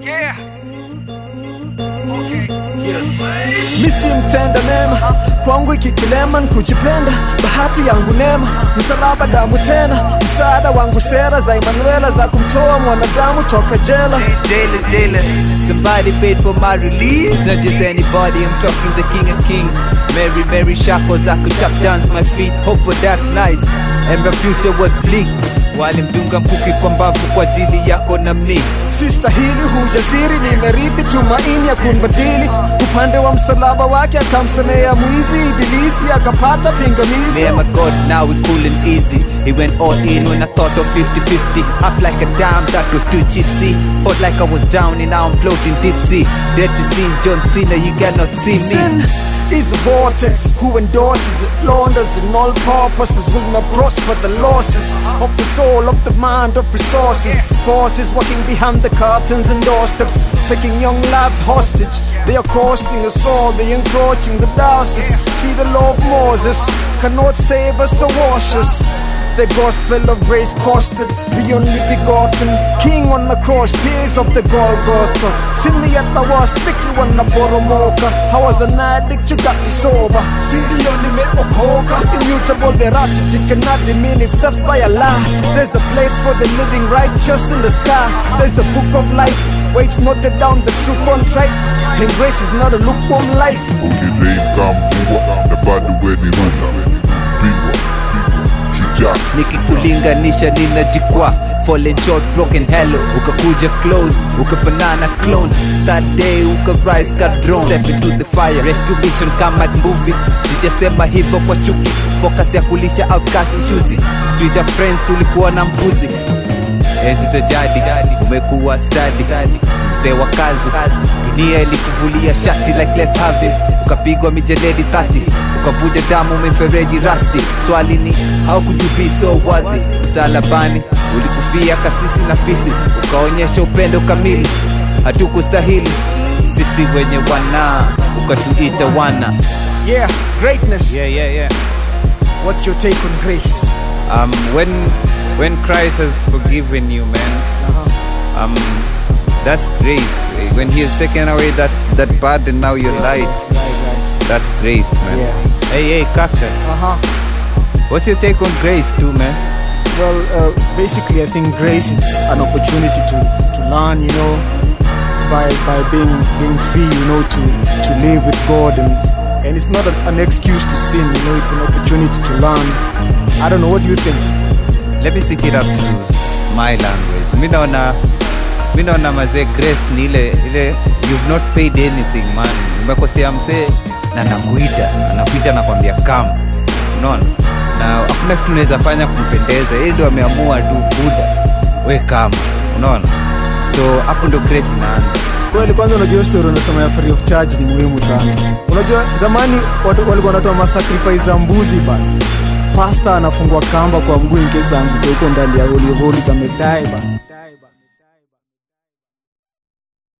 misi mtenda mema kwangu ikikilema nkujipenda bahati yangu nema msalaba damu tena msaada wangu sera za Emanuela za kumtoa mwanadamu toka jela Jailer, jailer. Somebody paid for my release. Not just anybody, I'm talking the king of kings. Mary, Mary shackles, I could tap dance my feet. Hope for dark nights, and my future was bleak. Walimdunga mkuki kwa mbavu kwa ajili yako na mi. sistahili hujasiri nimerithi tumaini ya kunbadili upande wa msalaba wake akamsemea mwizi ibilisi akapata pingamizi Me and my God, now we cool and easy. He went all in when I thought of 50-50. Up like a dime, that was too cheap, see. Fought like I was down and now I'm floating deep sea. Dead to sin, John Cena, you cannot see me. Sin is a vortex who endorses it, launders in all purposes will not prosper the losses of the soul, of the mind, of resources. Forces working behind the curtains and doorsteps, taking young lives hostage. They are costing us all, they encroaching the diocese. See the law of Moses cannot save us or wash us. The gospel of grace costed the only begotten King on the cross, tears of the Golgotha. See me at my worst, sticky when I poromoka. I was an addict, you got me sober. See me on the okoka. Immutable veracity cannot remain itself by a lie. There's a place for the living righteous in the sky. There's a book of life, waits noted down the true contract. And grace is not a lukewarm life. ulileika mvua na bado weni runa pigwa shujaa nikikulinganisha ninajikwa fallen short broken hello ukakuja close ukafanana clone that day ukarise ka drone step into the fire rescue mission kama movie sijasema hivyo kwa chuki focus ya kulisha outcast mchuzi twitter friends ulikuwa na mbuzi enzi za jadi umekuwa stadi mzee wa kazi dunia ilikuvulia shati like let's have it ukapigwa mijeledi 30 ukavuja damu mifereji rasti swali ni how could you be so worthy msalabani ulikufia kasisi na fisi ukaonyesha upendo kamili hatukustahili sisi wenye wana ukatuita wana Yeah, greatness. yeah, yeah, yeah. What's your take on grace? Um, when when Christ has forgiven you, man, Uh-huh. um, that's grace. When He has taken away that that burden, now you're light. Right, right. That's grace, man. Yeah. Hey, hey, cactus. Uh-huh. What's your take on grace, too, man? Well, uh, basically, I think grace is an opportunity to, to learn, you know, by by being being free, you know, to to live with God, and and it's not a, an excuse to sin, you know, it's an opportunity to learn. I don't know. What do you think? Let me switch it up to my language. Mi naona mi naona mazee grace ni ile ile you've not paid anything man. Umekosea msee na nakuita, anakuita nakwambia kama. Unaona? Na hakuna kitu unaweza fanya kumpendeza. Yeye ndio ameamua tu buda. We kama. Unaona? So hapo ndo grace inaanza. Kweli, kwanza unajua story unasema ya free of charge ni muhimu sana. Unajua zamani watu walikuwa wanatoa masacrifice za mbuzi bana. Pasta anafungwa kamba kwa mguu in case anguke huko ndani ya holy of holies amedai bana.